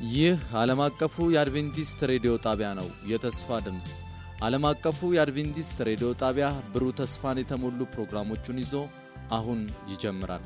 ይህ ዓለም አቀፉ የአድቬንቲስት ሬዲዮ ጣቢያ ነው። የተስፋ ድምፅ ዓለም አቀፉ የአድቬንቲስት ሬዲዮ ጣቢያ ብሩህ ተስፋን የተሞሉ ፕሮግራሞቹን ይዞ አሁን ይጀምራል።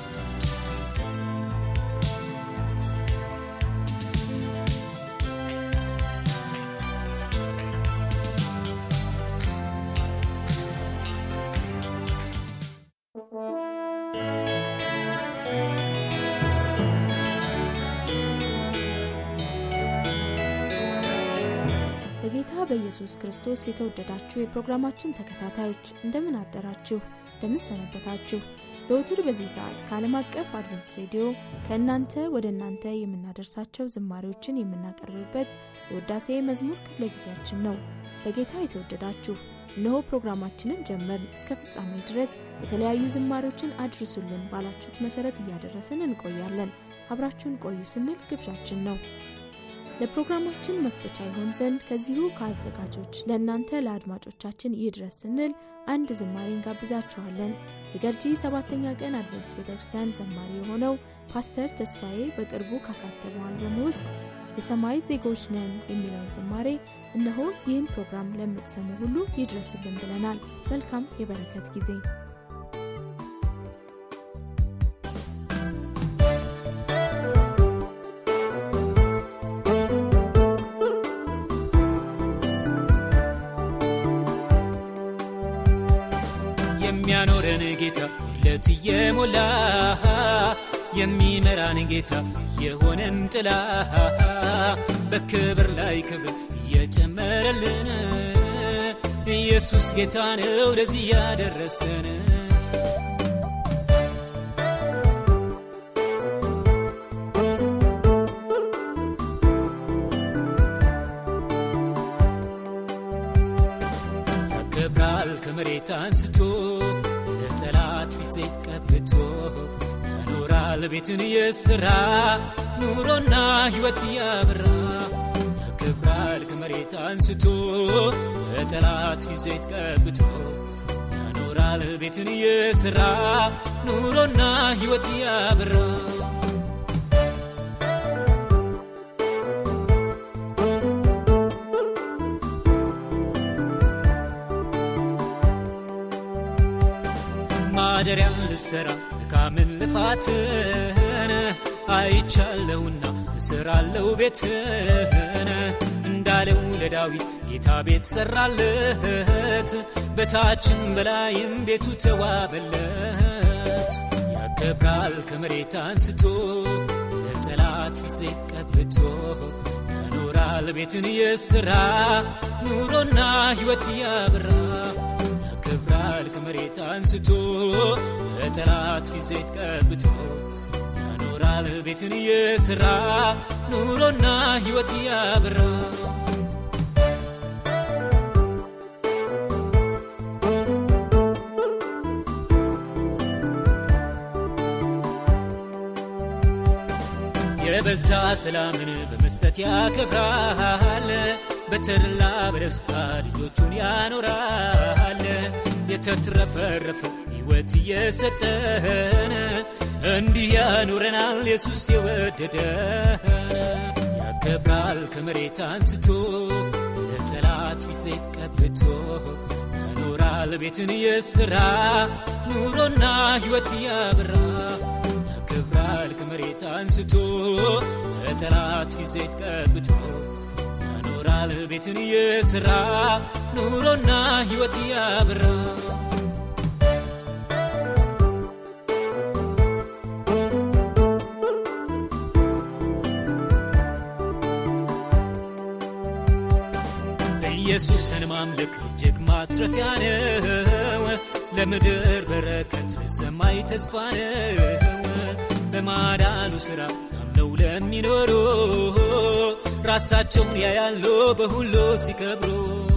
በጌታ በኢየሱስ ክርስቶስ የተወደዳችሁ የፕሮግራማችን ተከታታዮች እንደምን አደራችሁ? እንደምን ሰነበታችሁ? ዘውትር በዚህ ሰዓት ከዓለም አቀፍ አድቨንስ ሬዲዮ ከእናንተ ወደ እናንተ የምናደርሳቸው ዝማሬዎችን የምናቀርብበት የውዳሴ መዝሙር ክፍለ ጊዜያችን ነው። በጌታ የተወደዳችሁ እነሆ ፕሮግራማችንን ጀመርን። እስከ ፍጻሜ ድረስ የተለያዩ ዝማሬዎችን አድርሱልን ባላችሁት መሰረት እያደረስን እንቆያለን። አብራችሁን ቆዩ ስንል ግብዣችን ነው። ለፕሮግራማችን መክፈቻ ይሆን ዘንድ ከዚሁ ከአዘጋጆች ለእናንተ ለአድማጮቻችን ይድረስ ስንል አንድ ዝማሬ እንጋብዛችኋለን። የገርጂ ሰባተኛ ቀን አድቨንትስ ቤተ ክርስቲያን ዘማሪ የሆነው ፓስተር ተስፋዬ በቅርቡ ካሳተመው አልበም ውስጥ የሰማይ ዜጎች ነን የሚለውን ዝማሬ እነሆ ይህን ፕሮግራም ለምትሰሙ ሁሉ ይድረስልን ብለናል። መልካም የበረከት ጊዜ የሚያኖረን ጌታ ለት እየሞላ የሚመራን ጌታ የሆነን ጥላ በክብር ላይ ክብር እየጨመረልን ኢየሱስ ጌታ ነው ለዚህ ያደረሰን ያከብራል ከመሬት አንስቶ ለጠላት ፊት ዘይት ቀብቶ ያኖራል ቤትን የሥራ ኑሮና ሕይወት ያበራ ያከብራል ከመሬት አንስቶ ለጠላት ፊት ዘይት ቀብቶ ያኖራል ቤትን የሥራ ኑሮና ሕይወት ያበራ ማደሪያን ልሰራ ድካምን ልፋትን አይቻለሁና እሰራለሁ ቤትን እንዳለው ለዳዊት ጌታ ቤት ሰራለት በታችም በላይም ቤቱ ተዋበለት ያከብራል ከመሬት አንስቶ ለጠላት ፊት ዘይት ቀብቶ ያኖራል ቤትን የሥራ ኑሮና ሕይወት ያበራ ያከብራል ከመሬት አንስቶ ለጠላት ፊት ዘይት ቀብቶ ያኖራል ቤትን የሥራ ኑሮና ሕይወት ያበራ የበዛ ሰላምን በመስጠት ያከብራል በተድላ በደስታ ልጆቹን ያኖራል የተትረፈረፈ ሕይወት እየሰጠን እንዲህ ያኖረናል ኢየሱስ የወደደን ያከብራል ከመሬት አንስቶ ለጠላት ፊት ዘይት ቀብቶ ያኖራል ቤትን የሥራ ኑሮና ሕይወት ያበራ ያከብራል ከመሬት አንስቶ ለጠላት ፊት ዘይት ቀብቶ ያኖራል ቤትን የሥራ ኑሮና ሕይወት ያበራ ኢየሱስን ማምለክ እጅግ ማትረፊያ ነው። ለምድር በረከት ለሰማይ ተስፋ ነው። በማዳኑ ሥራ ታምነው ለሚኖሩ ራሳቸውን ያያሉ በሁሉ ሲከብሩ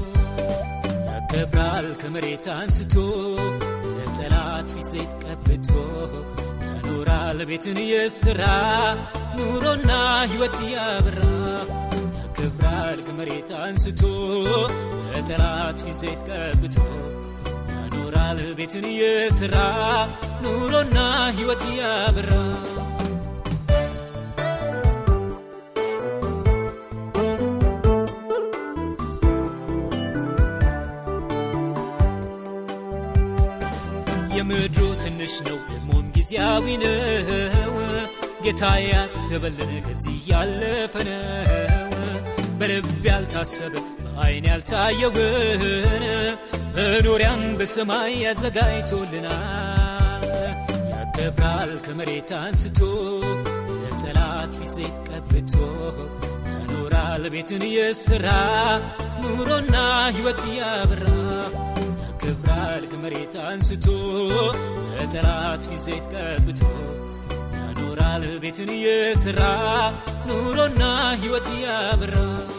ያከብራል ከመሬት አንስቶ ለጠላት ፊት ዘይት ቀብቶ ያኖራል ቤትን የሥራ ኑሮና ሕይወት ያበራ ያከብራል ከመሬት አንስቶ ለጠላት ፊት ዘይት ቀብቶ ያኖራል ቤትን የሥራ ኑሮና ሕይወት ያበራ ትንሽ ነው ደግሞም ጊዜያዊ ነው ጌታ ያሰበልን ከዚህ ያለፈ ነው በልብ ያልታሰበ በአይን ያልታየውን መኖሪያን በሰማይ ያዘጋጅቶልናል ያከብራል ከመሬት አንስቶ የጠላት ፊት ዘይት ቀብቶ ያኖራል ቤትን የሥራ ኑሮና ሕይወት ያበራ ያከብራል ከመሬት አንስቶ የጠላት ፊት ዘይት ቀብቶ ያኖራል ቤትን የሥራ ኑሮና ሕይወት ያበራ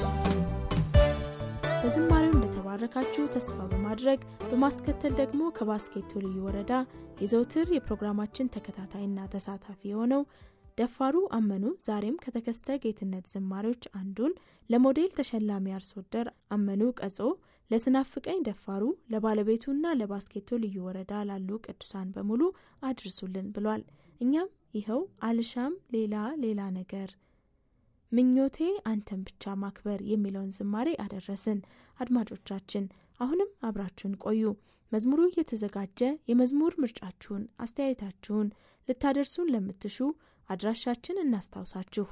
በዝማሬው እንደተባረካችሁ ተስፋ በማድረግ በማስከተል ደግሞ ከባስኬቶ ልዩ ወረዳ የዘውትር የፕሮግራማችን ተከታታይና ተሳታፊ የሆነው ደፋሩ አመኑ ዛሬም ከተከስተ ጌትነት ዝማሬዎች አንዱን ለሞዴል ተሸላሚ አርሶ አደር አመኑ ቀጾ ለስናፍቀኝ ደፋሩ ለባለቤቱና ለባስኬቶ ልዩ ወረዳ ላሉ ቅዱሳን በሙሉ አድርሱልን ብሏል። እኛም ይኸው አልሻም ሌላ ሌላ ነገር ምኞቴ አንተን ብቻ ማክበር የሚለውን ዝማሬ አደረስን። አድማጮቻችን አሁንም አብራችሁን ቆዩ። መዝሙሩ እየተዘጋጀ የመዝሙር ምርጫችሁን፣ አስተያየታችሁን ልታደርሱን ለምትሹ አድራሻችን እናስታውሳችሁ።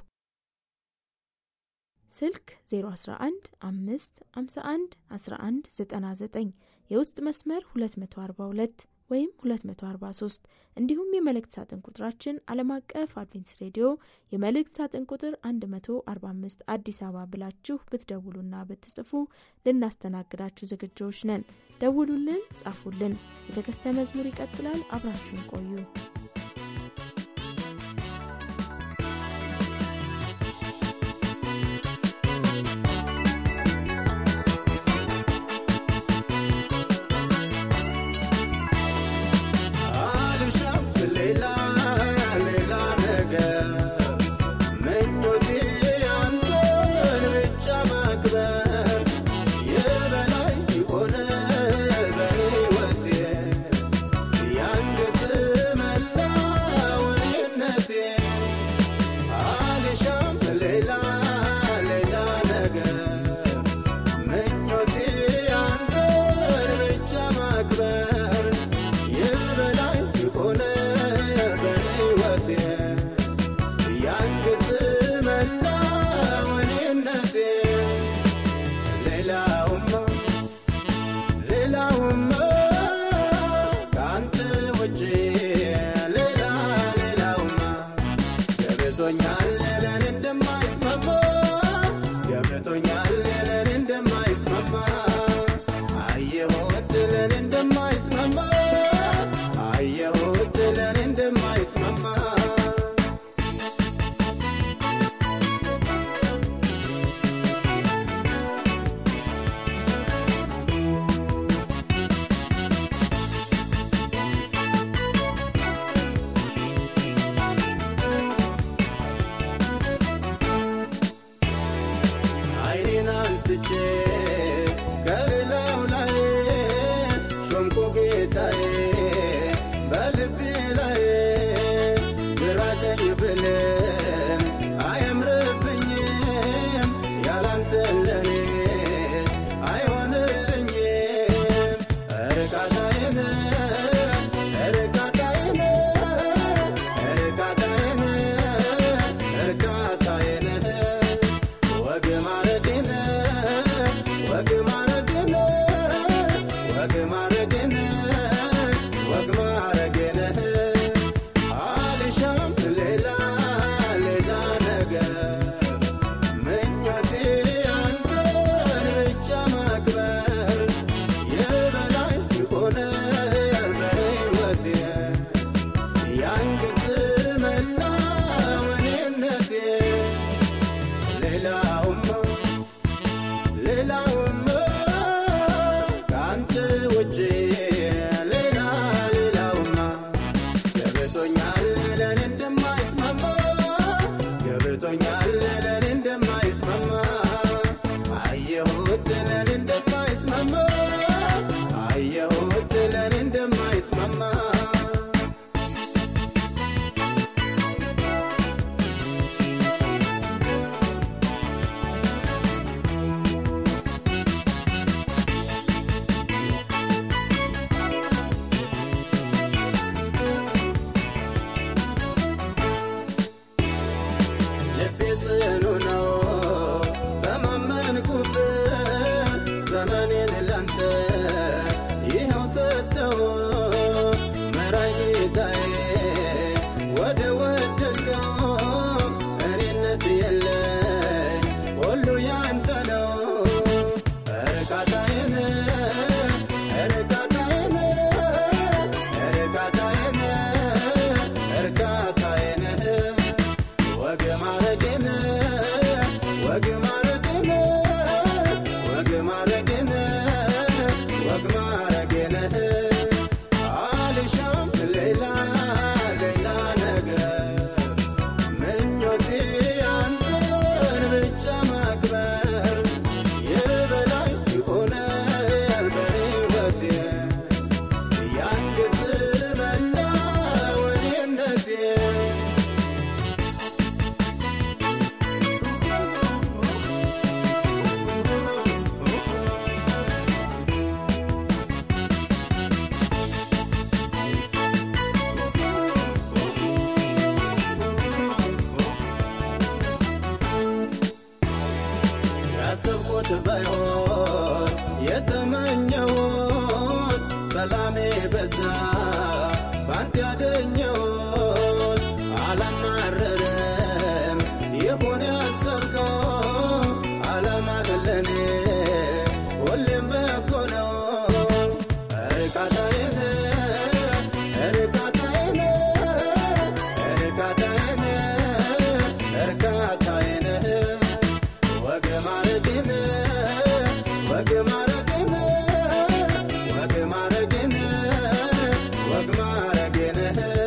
ስልክ 011 5 51 11 99 የውስጥ መስመር 242 ወይም 243 እንዲሁም የመልእክት ሳጥን ቁጥራችን ዓለም አቀፍ አድቬንስ ሬዲዮ የመልእክት ሳጥን ቁጥር 145 አዲስ አበባ ብላችሁ ብትደውሉና ብትጽፉ ልናስተናግዳችሁ ዝግጆች ነን። ደውሉልን፣ ጻፉልን። የተከስተ መዝሙር ይቀጥላል። አብራችሁን ቆዩ። እርካታዬን እርካታዬን ወግ ማረግን ወግ ማረግን ወግ ማረግን ወግ ማረግን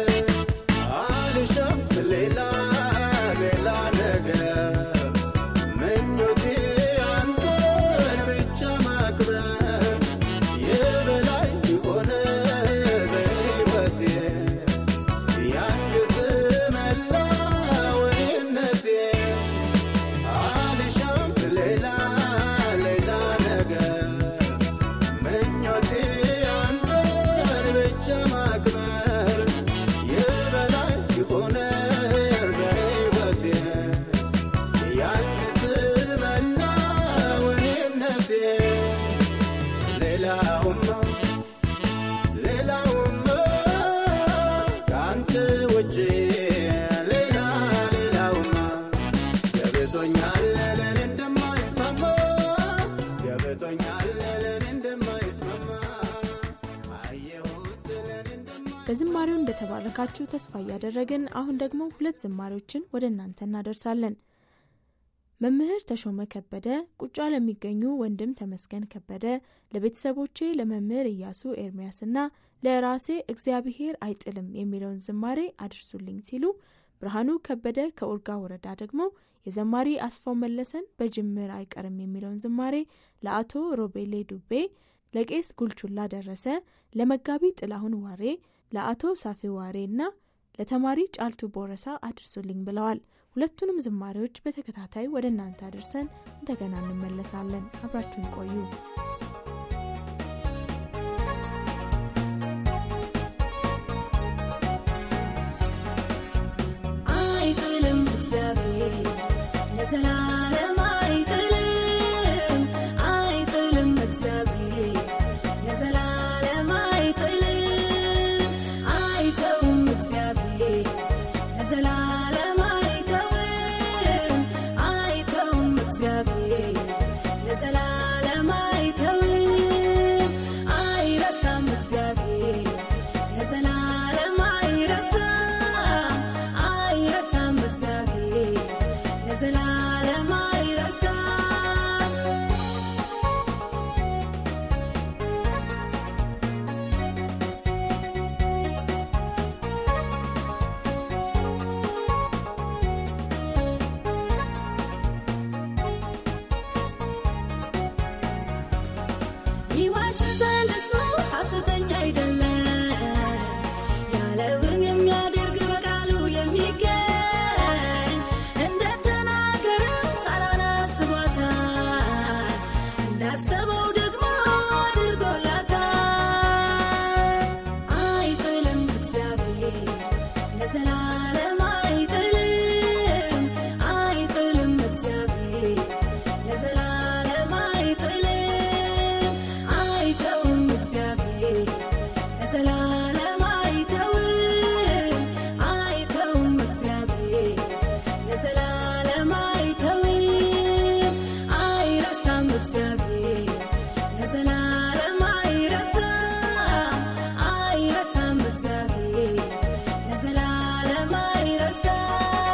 አልሻም ሌላ ሌላ ነገር ምኞቴ አንተን ብቻ ማክበር የበላይ የሆነ በሕይወቴ ያንግስ መላወይነቴ አልሻም ሌላ ሌላ ነገር ምኞቴ አንተን ብቻ ማክበር የበላይ የሆነ በሕይወቴ ያንግስ መላወይነቴ ሌላውማ ሌላውማ ከአንተ ውጭ ሌላ ሌላውማ ገብቶኛል ለኔ እንደማይስማማ ገብቶኛል ለኔ እንደማይስማማ አየሁት ለኔ እንደማ በዝማሬው እንደተባረካችሁ ተስፋ እያደረግን አሁን ደግሞ ሁለት ዝማሬዎችን ወደ እናንተ እናደርሳለን። መምህር ተሾመ ከበደ ቁጫ ለሚገኙ ወንድም ተመስገን ከበደ፣ ለቤተሰቦቼ ለመምህር ኢያሱ ኤርሚያስና ለራሴ እግዚአብሔር አይጥልም የሚለውን ዝማሬ አድርሱልኝ ሲሉ፣ ብርሃኑ ከበደ ከኡርጋ ወረዳ ደግሞ የዘማሪ አስፋው መለሰን በጅምር አይቀርም የሚለውን ዝማሬ ለአቶ ሮቤሌ ዱቤ፣ ለቄስ ጉልቹላ ደረሰ፣ ለመጋቢ ጥላሁን ዋሬ፣ ለአቶ ሳፌ ዋሬ እና ለተማሪ ጫልቱ ቦረሳ አድርሱልኝ ብለዋል። ሁለቱንም ዝማሬዎች በተከታታይ ወደ እናንተ አድርሰን እንደገና እንመለሳለን። አብራችሁን ቆዩ። አይጥልም እግዚአብሔር ለዘላለም አይጥልም አይጥልም እግዚአብሔር ለዘላለም አይጥልም አይተውም እግዚአብሔር ለዘላለም አይተውም አይተውም እግዚአብሔር ለዘላለም አይተውም አይረሳም እግዚአብሔር ለዘላለም አይረሳም አይረሳም እግዚአብሔር ለዘላለም አይረሳም ይዋሽ ዘንድ እሱ ሐሰተኛ አይደለም፣ ያለውን የሚያደርግ በቃሉ የሚገኝ እንደተናገረው ሳራን አስቧታል፣ እንዳሰበው ደግሞ አድርጎላታል። አይጥልም እግዚአብሔር ለዘላለም አይጥልም አይጥልም እግዚአብሔር ለዘላለም አይጥልም አይተውም እግዚአብሔር ለዘላለም አይተውም አይተውም እግዚአብሔር ለዘላለም አይተውም አይረሳም እግዚአብሔር ለዘላለም አይረሳም አይረሳም እግዚአብሔር ለዘላለም አይረሳም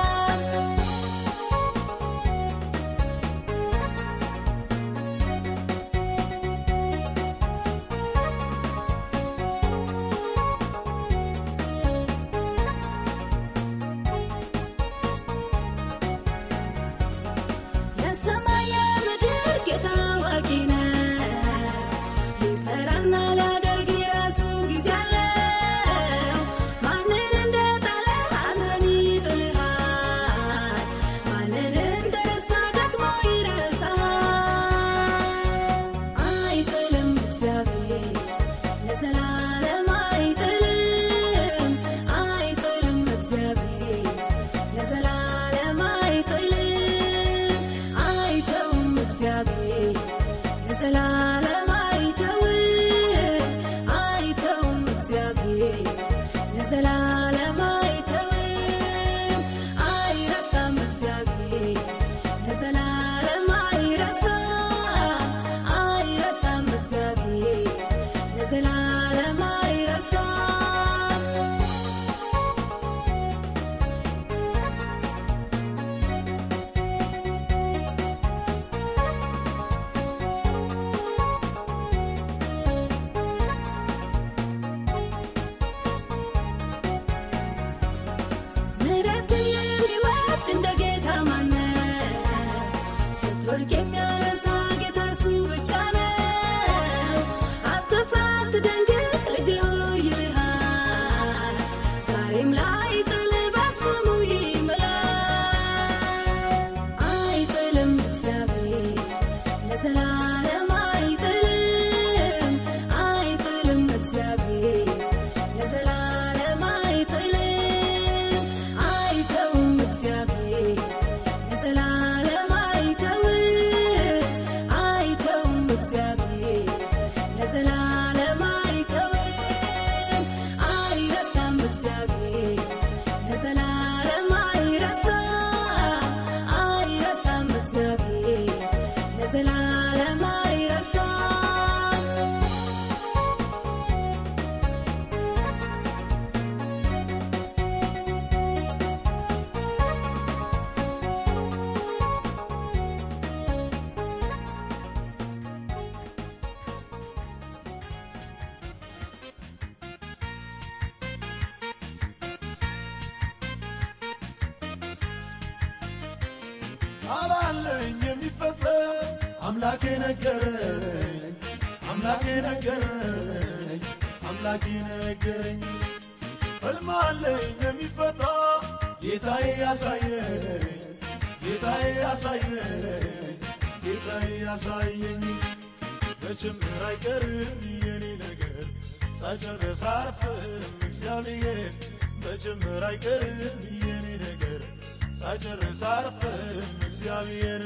የሰማይ የምድር ጌታ አዋቂ ነው። ሊሰራና ሊያደርግ የራሱ ጊዜ አለው። ማንን እንደጣለ አንተን ይጥልሃል። ማንን እንደረሳ ደግሞ ይረሳሃል። አይጥልም እግዚአብሔር ለዘላለም አይጥልም አይጥልም እግዚአብሔር ለዘላለም አይጥልም አይተውም እግዚአብሔር ለዘላለም አይተውም አይተውም እግዚአብሔር ለዘላለም አይተውም አይረሳም እግዚአብሔር ለዘላለም አይረሳም አይረሳም እግዚአብሔር ለዘላለም አይረሳም ስትወድቅ የሚያነሳ ጌታ እርሱ ብቻ ነው። አትፍራ አትደንግጥ ልጄ ሆይ ይልሃል። ዛሬም ላይ ጥል በስሙ ይምላል። አይጥልም እግዚአብሔር ለዘላለም አይጥልም አይጥልም እግዚአብሔር ለዘላለም አይጥልም አይተውም እግዚአብሔር ለዘላለም አይተውም አይተውም እግዚአብሔር ለዘላለም አይተውም አይረሳም እግዚአብሔር ለዘላለም አይረሳም አይረሳም እግዚአብሔር ለዘላለም አይረሳም አላለኝ የሚፈጸም አምላኬ ነገረኝ አምላኬ ነገረኝ አምላኬ ነገረኝ ሕልም አለኝ የሚፈታ ጌታዬ ያሳየኝ ጌታዬ ያሳየኝ ጌታዬ ያሳየኝ በችምር አይቀርም የኔ ነገር ሳጨርስ አርፍም እግዚአብሔር በችምር አይቀርም የኔ ነገር ሳጨርስ አርፍም እግዚአብሔር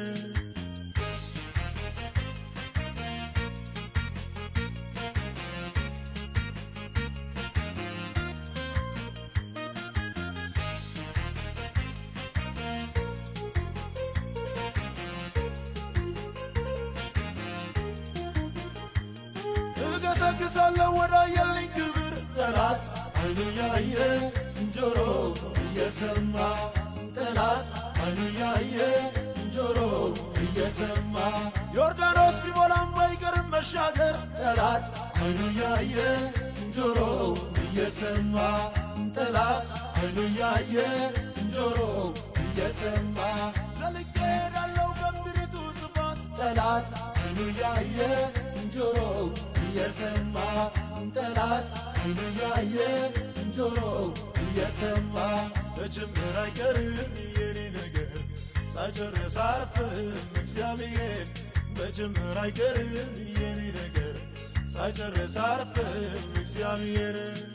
እገሰግሳለሁ ወደ አየልኝ ክብር ጠላት አይኑ ያየ ጆሮ እየሰማ ጠላት አይኑ ያየ ጆሮ እየሰማ ዮርዳኖስ ቢሞላም ባይቀርም መሻገር ጠላት አይኑ ያየ ጆሮ እየሰማ ጠላት አይኑ ያየ ጆሮ እየሰማ ዘልቄ ሄዳለሁ በምድሪቱ ስፋት ጠላት አይኑ ያየ ጆሮ እየሰማ ጠላት አይኑ ያየ ጆሮ እየሰማ በጅምር አይቀርም የኔ ነገር ሳጨርስ አርፍም እግዚአብሔር በጅምር አይቀርም የኔ ነገር ሳጨርስ አርፍም እግዚአብሔር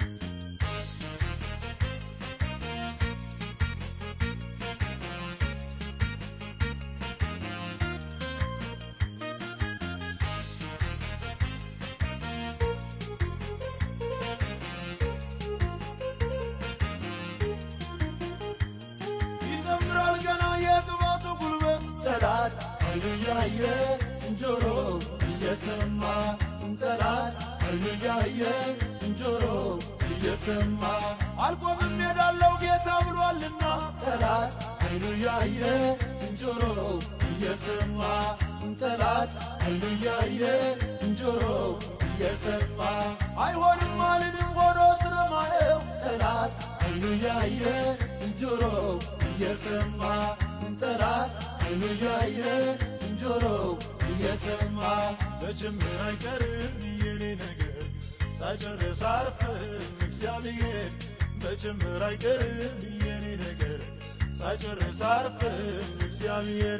ይጨምራል ገና የቅባቱ ጉልበት ጠላት አይኑ ያየ ጆሮ እየሰማ ጠላት አይኑ ያየ ጆሮ እየሰማ አልቆምም ሄዳለው ጌታ ብሏልና ጠላት አይኑ ያየ ጆሮ እየሰማ ጠላት አይኑ ያየ ጆሮ እየሰማ አይሆንም አልልም ሆኖ ስለማየው ጠላት አይኑ ያየ ጆሮ እየሰማ ጠላት አይኑ ያየ ጆሮ እየሰማ በጅምር አይቀርም የኔ ነገር ሳጨርስ አርፍም እግዚአብሔር በጅምር አይቀርም የኔ ነገር ሳጨርስ አርፍም እግዚአብሔር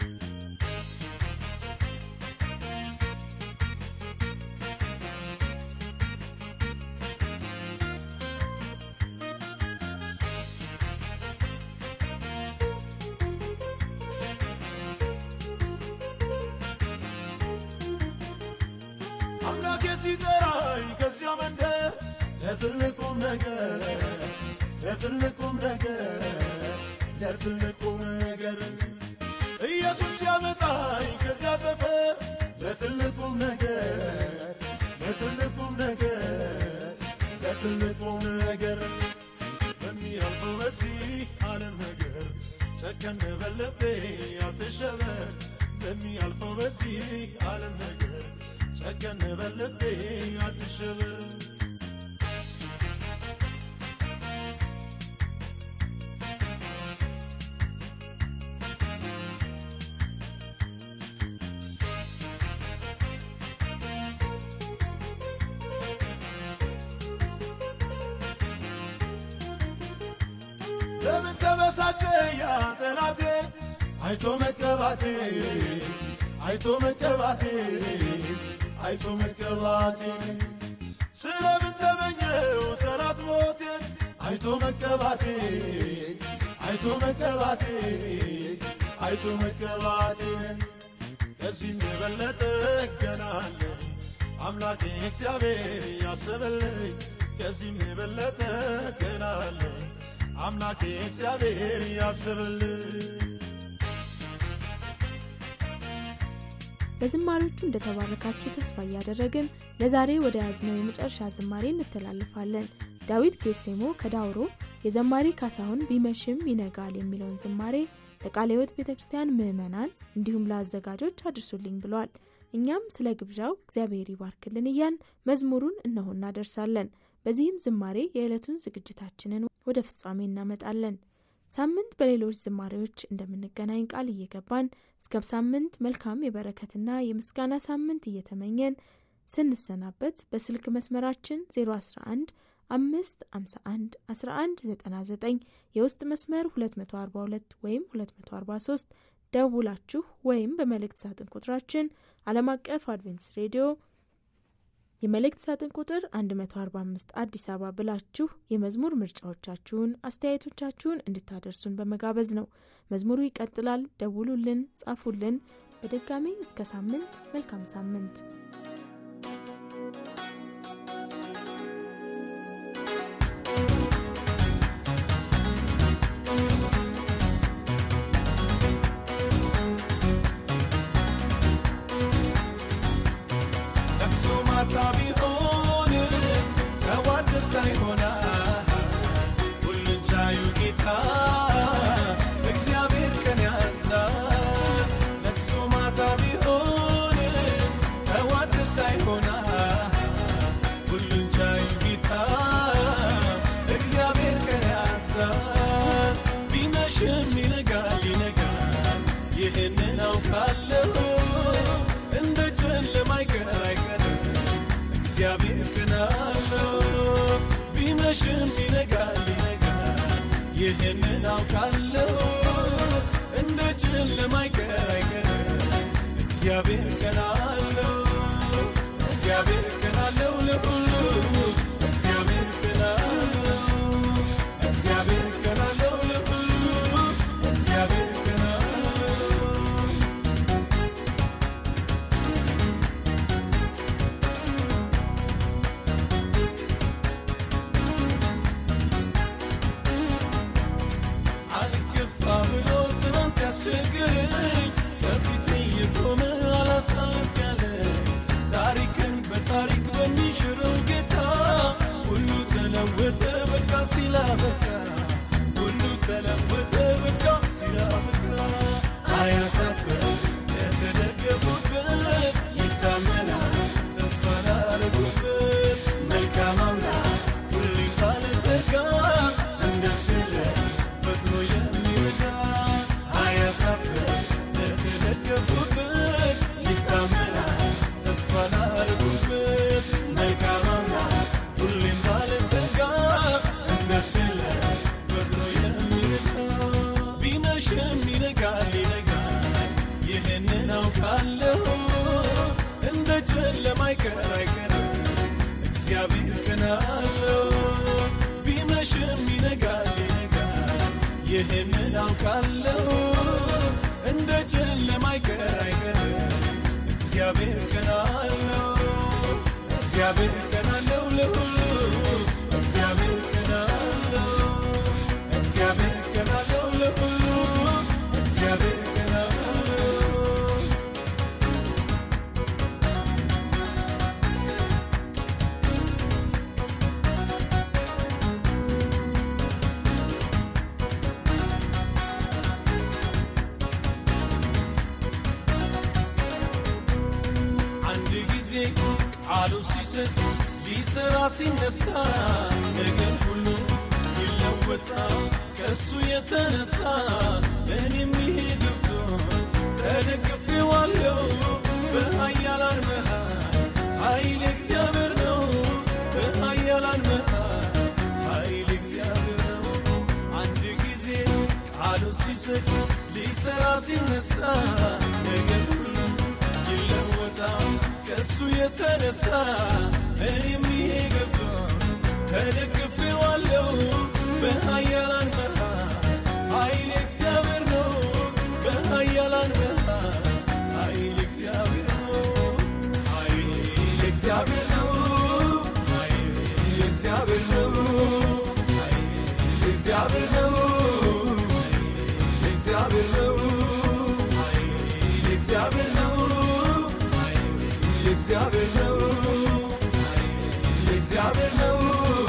አምላኬ ሲጠራኝ ከዚያ መንደር ለትልቁም ነገር ለትልቁም ነገር ለትልቁም ነገር ኢየሱስ ሲያመጣኝ ከዚያ ሰፈር ለትልቁም ነገር ለትልቁም ነገር ለትልቁም ነገር በሚያልፈው በዚህ ዓለም ነገር ጨከን በልቤ አትሸበር በሚያልፈው በዚህ ዓለም ነገር ጨከን በልቤ አትሸበር ለምን ተበሳጨ ያ ጠላቴ አይቶ መቀባቴ አይቶ መቀባቴ አይቶ መቀባቴ ስለምን ተመኘው ጠላት ሞቴን አይቶ መቀባቴ አይቶ መቀባቴ አይቶ መቀባቴ ከዚህም የበለጠ ገና አለ አምላኬ እግዚአብሔር ያሰበልኝ ከዚህም የበለጠ ገና አለ አምላኬ እግዚአብሔር ያሰበልኝ በዝማሬዎቹ እንደተባረካችሁ ተስፋ እያደረግን ለዛሬ ወደ ያዝነው የመጨረሻ ዝማሬ እንተላለፋለን። ዳዊት ጌሴሞ ከዳውሮ የዘማሪ ካሳሁን ቢመሽም ይነጋል የሚለውን ዝማሬ ለቃለ ሕይወት ቤተ ክርስቲያን ምዕመናን እንዲሁም ለአዘጋጆች አድርሱልኝ ብሏል። እኛም ስለ ግብዣው እግዚአብሔር ይባርክልን እያን መዝሙሩን እነሆ እናደርሳለን። በዚህም ዝማሬ የዕለቱን ዝግጅታችንን ወደ ፍጻሜ እናመጣለን። ሳምንት በሌሎች ዝማሬዎች እንደምንገናኝ ቃል እየገባን እስከ ሳምንት መልካም የበረከትና የምስጋና ሳምንት እየተመኘን ስንሰናበት በስልክ መስመራችን 011 አምስት 51 11 99 የውስጥ መስመር 242 ወይም 243 ደውላችሁ ወይም በመልእክት ሳጥን ቁጥራችን ዓለም አቀፍ አድቬንትስ ሬዲዮ የመልእክት ሳጥን ቁጥር 145 አዲስ አበባ ብላችሁ የመዝሙር ምርጫዎቻችሁን፣ አስተያየቶቻችሁን እንድታደርሱን በመጋበዝ ነው። መዝሙሩ ይቀጥላል። ደውሉልን፣ ጻፉልን። በድጋሚ እስከ ሳምንት መልካም ሳምንት። ለቅሶ ማታ ቢሆን ከዋት ደስታ ይሆናል። ሁሉን ቻዩ ጌታ እግዚአብሔር ቀን ያዛል። ለቅሶ ማታ ቢሆን ከዋት ደስታ ይሆናል። ሁሉን ቻዩ ጌታ እግዚአብሔር ቀን ያዛል። ቢመሽም ይነጋል ይነጋል፣ ይህንን አውቃለሁ እንደ ጨለማ አይቀር አይቀርም እግዚአብሔር ቀን አለው። ቢመሽም ይነጋል ይነጋል፣ ይህንን አውቃለሁ እንደ ጨለማ አይቀር አይቀርም እግዚአብሔር ቀን አለው። እግዚአብሔር ቀን አለው ለሁሉ እግዚአብሔር ቀን አለው። እግዚአብሔር ቀን አለው ለሁሉ እግዚአብሔር ቀን አለው። አልገፋ ብሎ ትናንት ያስቸግረኝ ከፊቴ የቆመ አላሳልፍ ያለ ታሪክን በታሪክ በሚሽረው ጌታ ሁሉ ተለወጠ በቃ ሲላበቃ ሁሉ ተለወጠ በቃ ሲላበቃ አያሳፍር የተደገፉበት ይታመናል ተስፋ ላረጉበት መልካም አምላክ ሁሌም ባለጸጋ እንደሱ የለም ፈጥኖ የሚረዳ አያሳፍር ለተደገፉበት ይታመናል ተስፋ ላረጉበት መልካም አምላክ ሁሌም ባለጸጋ እንደሱ የለም ፈጥኖ የሚረዳ ቢመሽም ይነጋል ይነጋል ይህንን አውቃለሁ እንደ ጨለማ አይቀር አይቀርም እግዚአብሔር ቀን አለው ቢመሽም ይነጋል ይነጋል ይህንን አውቃለሁ እንደ ጨለማ አይቀር አይቀርም እግዚአብሔር ቀን አለው እግዚአብሔር ቀን አለው ለሁሉ እግዚአብሔር ቀን አለው እግዚአብሔር ቀን አለው ለሁሉ እግዚአብሔር ቀን አለው አንድ ጊዜ ቃሉ ሲሰጥ ሊሰራ ሲነሳ ነገር ሁሉ ይለወጣል ከእሱ የተነሳ እኔም ይሄ ገብቶ ተደግፌዋለሁ በኃያላን መሃል ኃይል እግዚአብሔር ነው በኃያላን መሃል ኃይል እግዚአብሔር ነው አንድ ጊዜ ሲሰጥ ሊሰራ ሲነሳ ነገር ሁሉ ይለወጣል ከእሱ የተነሳ እኔም ይሄ ገብቶ ተደግፌዋለሁ በኃያላን መሃል ኃይል እግዚአብሔር ነው በኃያላን መሃል ኃይል እግዚአብሔር ነው ኃይል እግዚአብሔር ነው ኃይል እግዚአብሔር ነው ኃይል እግዚአብሔር ነው ኃይል እግዚአብሔር ነው ኃይል እግዚአብሔር ነው ኃይል እግዚአብሔር ነው ኃይል እግዚአብሔር ነው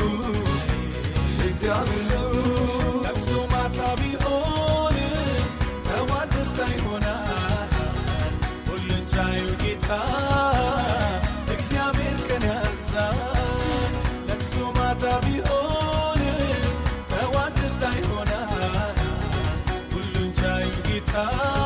እግዚአብሔር ነው ለቅሶ ማታ ቢሆን ጠዋት ደስታ ይሆናል ሁሉን ቻዩ ጌታ እግዚአብሔር ቀን ያዛል ለቅሶ ማታ ቢሆን ጠዋት ደስታ ይሆናል ሁሉን ቻዩ ጌታ